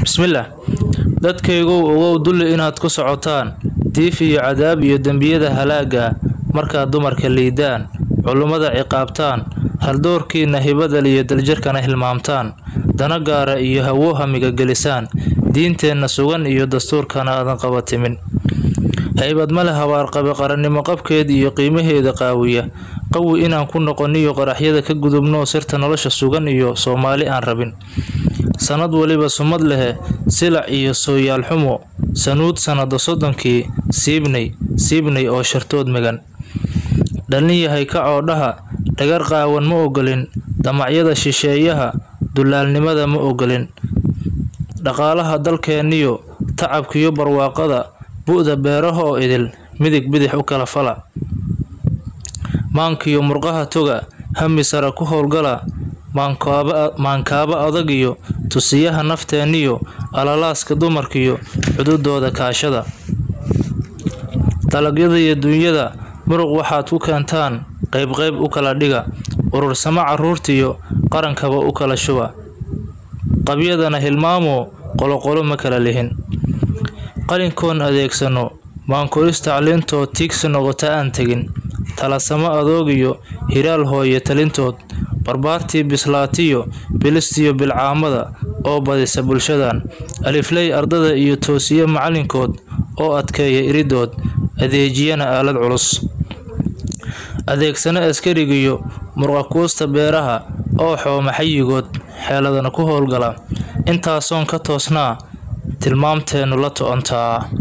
bismillaah dadkaygow ogow dulli inaad ku socotaan diif iyo cadaab iyo dembiyada halaaga markaad dumarka liidaan culummada ciqaabtaan haldoorkiinna hibada iyo daljirkana hilmaamtaan dana gaara iyo hawo hamiga gelisaan diinteenna sugan iyo dastuurkana aadan qabatimin haybad male habaarqabe qarannimo qabkeed iyo qiimaheeda qaawiya qawi inaan ku noqoniyo qaraxyada ka gudubnoo sirta nolosha sugan iyo soomaali aan rabin sanad weliba sumad lehe silac iyo sooyaal xumo sanuud sannada soddonkii siibnay siibnay oo shartood megan dhalin yahay kacoodhaha dhagar qaawan ma ogolin damacyada shisheeyaha dulaalnimada ma ogolin dhaqaalaha dalkeenniyo tacabkiyo barwaaqada bu'da beeraha oo idil midig bidix u kala fala maankiyo murqaha toga hami sara ku howlgala maankaaba adag iyo tusiyaha nafteenniyo alalaaska dumarkiyo cududooda kaashada dalagyada iyo duunyada muruq waxaad ku keentaan qaybqayb u kala dhiga urursamo carruurtiyo qarankaba u kala shuba qabyadana hilmaamo qoloqolo ma kala lihin qalinkoon adeegsano maankoris tacliintood tiigsi noqota aan tegin talasamo adoog iyo hiraal hooye talintood barbaartii bislaatiyo bilistiyo bilcaamada oo badisa bulshadan alifley ardada iyo toosiye macalinkood oo adkeeya iridood adeejiyana aalad culus adeegsano askarigiyo murqakuusta beeraha oo xooma xayigood xeeladana ku howlgala intaasoon ka toosnaa tilmaamteennu la to'ontaa